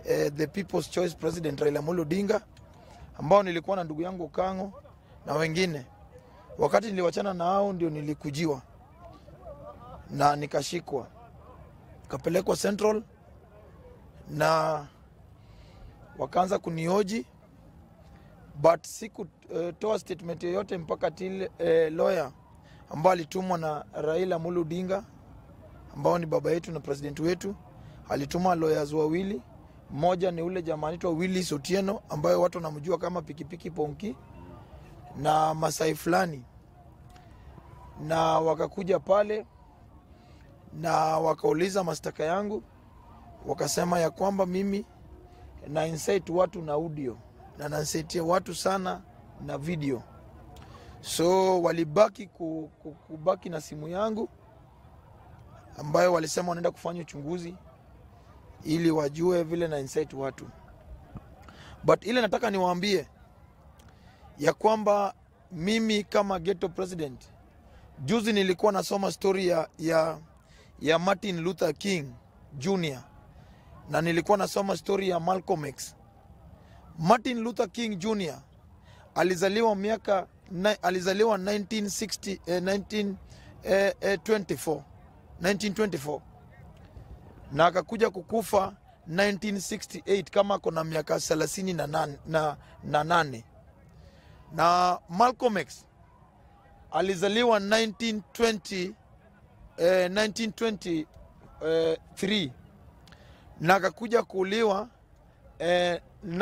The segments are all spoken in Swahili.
eh, the people's choice president Raila Amolo Odinga ambao nilikuwa na ndugu yangu Kango na wengine. Wakati niliwachana na hao, ndio nilikujiwa na nikashikwa, kapelekwa Central na wakaanza kunioji but sikutoa uh, statement yoyote mpaka till uh, lawyer ambao alitumwa na Raila Amolo Odinga ambao ni baba yetu na president wetu, alituma lawyers wawili. Mmoja ni ule jamaa anaitwa Willis Otieno ambayo watu wanamjua kama pikipiki Ponki na Masai fulani, na wakakuja pale na wakauliza mashtaka yangu, wakasema ya kwamba mimi na incite watu na audio na nansaitia watu sana na video, so walibaki ku, ku, kubaki na simu yangu ambayo walisema wanaenda kufanya uchunguzi ili wajue vile na incite watu, but ile nataka niwaambie ya kwamba mimi kama ghetto president, juzi nilikuwa nasoma story ya, ya, ya Martin Luther King Jr na nilikuwa nasoma story ya Malcolm X. Martin Luther King Jr alizaliwa miaka na, alizaliwa 1960, eh, 19, eh, eh, 24, 1924 na akakuja kukufa 1968 kama kona miaka 38 na, nane- na, na nane na Malcolm X alizaliwa 1920, eh, 1923 na akakuja kuuliwa eh,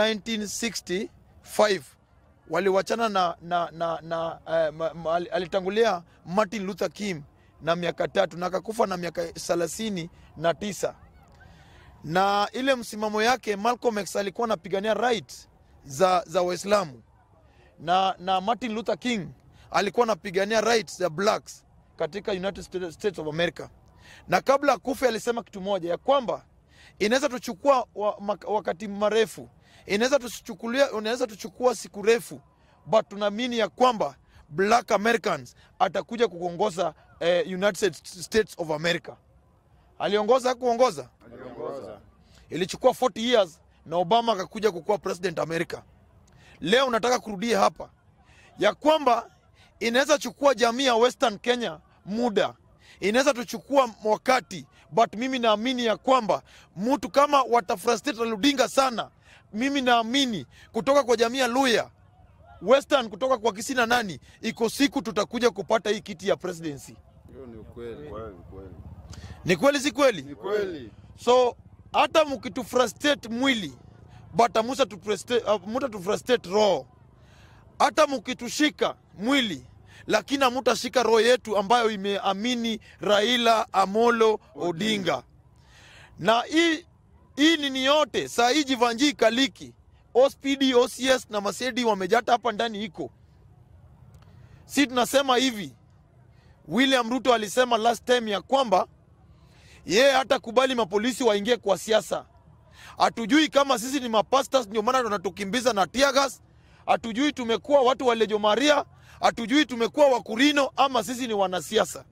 1965 waliwachana na, na, na, na eh, ma, ma, alitangulia Martin Luther King na miaka tatu na akakufa na miaka thelathini na tisa na ile msimamo yake Malcolm X alikuwa anapigania right za, za Waislamu na, na Martin Luther King alikuwa anapigania rights za blacks katika United States States of America, na kabla akufe alisema kitu moja ya kwamba inaweza tuchukua wa, mak- wakati marefu, inaweza tuchukulia, inaweza tuchukua siku refu, but tunaamini ya kwamba black Americans atakuja kuongoza eh, United States of America. Aliongoza hakuongoza? Aliongoza. Ilichukua 40 years na Obama akakuja kukuwa president America. Leo nataka kurudia hapa ya kwamba inaweza chukua jamii ya Western Kenya muda, inaweza tuchukua wakati, but mimi naamini ya kwamba mtu kama watafrustrate Raila Odinga sana, mimi naamini kutoka kwa jamii ya Luya Western, kutoka kwa Kisii na nani, iko siku tutakuja kupata hii kiti ya presidency. Hiyo ni ukweli. Kweli, kweli. Ni kweli si kweli? Ni kweli. so hata mkitufrustrate mwili but amusa tufrustrate- uh, muta tufrustrate roho hata mkitushika mwili lakini amutashika roho yetu ambayo imeamini Raila Amolo Odinga na hii hii nini yote saa hii Jivanji Kaliki OSPD OCS na Masedi wamejata hapa ndani iko si tunasema hivi William Ruto alisema last time ya kwamba yeye hata kubali mapolisi waingie kwa siasa. Hatujui kama sisi ni mapastas, ndio maana tunatukimbiza na tiagas. Hatujui tumekuwa watu wa Lejo Maria, hatujui tumekuwa wakurino ama sisi ni wanasiasa.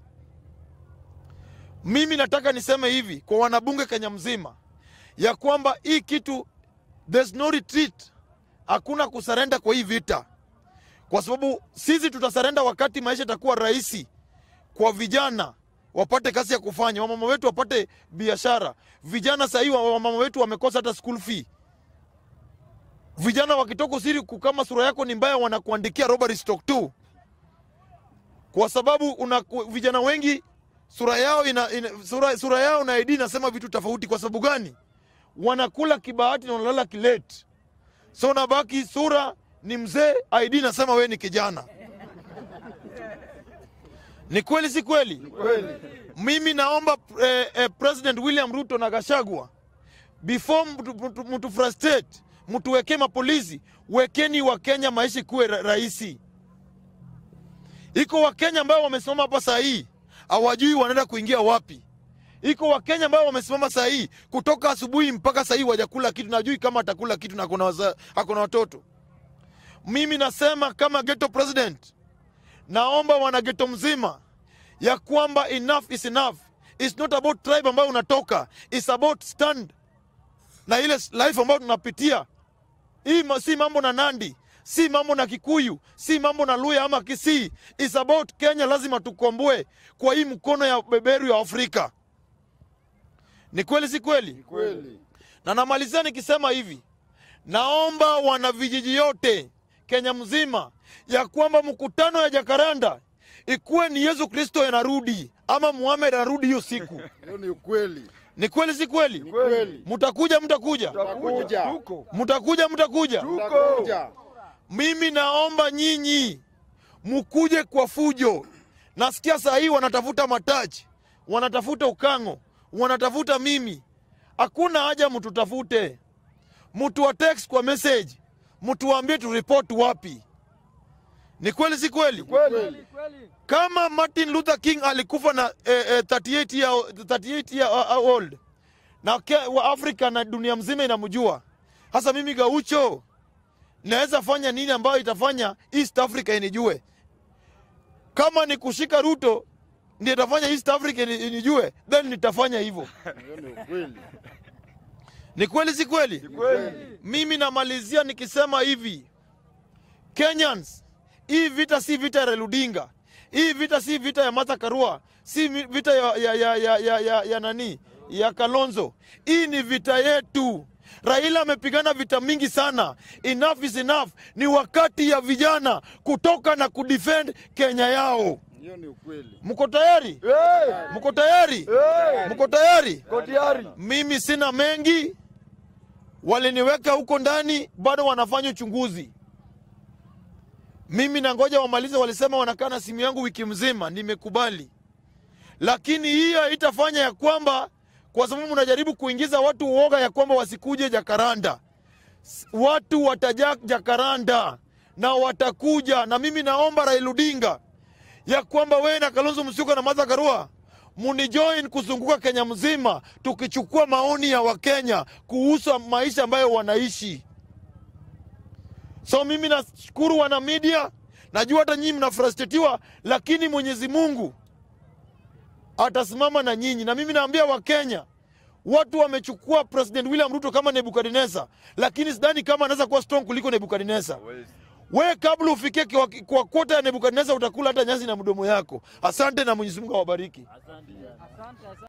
Mimi nataka niseme hivi kwa wanabunge Kenya mzima ya kwamba hii kitu there's no retreat, hakuna kusarenda kwa hii vita, kwa sababu sisi tutasarenda wakati maisha itakuwa rahisi kwa vijana wapate kazi ya kufanya, wamama wetu wapate biashara. Vijana sahii wamama wetu wamekosa hata school fee. Vijana wakitoka usiri kama sura yako ni mbaya, wanakuandikia robbery stock tu, kwa sababu una, vijana wengi sura yao ina, ina, sura, sura yao na ID inasema vitu tofauti. Kwa sababu gani? Wanakula kibahati na wanalala kileti, so nabaki sura ni mzee, ID nasema we ni kijana. Ni kweli si kweli? Kweli. Mimi naomba eh, eh, President William Ruto na Gashagwa before mtu, mtu, mtu frustrate mtuwekee mapolisi, wekeni Wakenya maisha kuwe ra rahisi. Iko Wakenya ambao wamesimama hapa saa hii hawajui wanaenda kuingia wapi. Iko Wakenya ambao wamesimama saa hii kutoka asubuhi mpaka saa hii wajakula kitu, najui kama atakula kitu na akona waza- akona watoto. Mimi nasema kama ghetto president naomba wanageto mzima ya kwamba enough is enough. It's not about tribe ambayo unatoka, it's about stand na ile life ambayo tunapitia hii ma- si mambo na nandi si mambo na kikuyu si mambo na luya ama kisii is about kenya lazima tukomboe kwa hii mkono ya beberu ya afrika ni kweli si kweli Kweli. na namalizia nikisema hivi naomba wana vijiji yote kenya mzima ya kwamba mkutano ya jakaranda ikuwe ni yesu kristo yanarudi ama muhamed anarudi hiyo siku Hiyo ni ukweli. ni kweli si kweli Kweli. mtakuja mtakuja Tutakuja. mtakuja mtakuja Tutakuja. mimi naomba nyinyi mkuje kwa fujo nasikia saa hii wanatafuta mataji wanatafuta ukango wanatafuta mimi hakuna haja mtutafute mtu wa text kwa message mtuambie turipoti wapi ni kweli si kweli Kweli. kama martin luther king alikufa na eh, eh, 38 year, 38 year uh, uh, old na ke, wa afrika na dunia mzima inamjua hasa mimi gaucho naweza fanya nini ambayo itafanya east africa inijue kama ni kushika ruto ndio itafanya east africa ini- inijue then nitafanya hivyo Hiyo ni ukweli. ni kweli si kweli Kweli. mimi namalizia nikisema hivi kenyans hii vita si vita ya reludinga hii vita si vita ya martha karua si mi- vita ya, ya, ya, ya, ya, ya, ya nani ya kalonzo hii ni vita yetu raila amepigana vita mingi sana enough is enough ni wakati ya vijana kutoka na kudefend kenya yao Hiyo ni ukweli. mko tayari mko tayari mko tayari mimi sina mengi waliniweka huko ndani bado wanafanya uchunguzi mimi nangoja wamalize walisema wanakaa na simu yangu wiki mzima nimekubali lakini hiyo haitafanya ya kwamba kwa sababu mnajaribu kuingiza watu uoga ya kwamba wasikuje jakaranda S- watu watajaa jakaranda na watakuja na mimi naomba Raila Odinga ya kwamba wewe na Kalonzo Musyoka na Martha Karua munijoin kuzunguka Kenya mzima tukichukua maoni ya Wakenya kuhusu maisha ambayo wanaishi. So mimi nashukuru wana media, najua hata nyinyi mnafrustratiwa, lakini Mwenyezi Mungu atasimama na nyinyi, na mimi naambia Wakenya watu wamechukua President William Ruto kama Nebukadneza, lakini sidhani kama anaweza kuwa strong kuliko Nebukadneza. We kabla ufikie kwa, kwa kota ya Nebukadneza utakula hata nyasi na mdomo yako. Asante na Mwenyezi Mungu awabariki.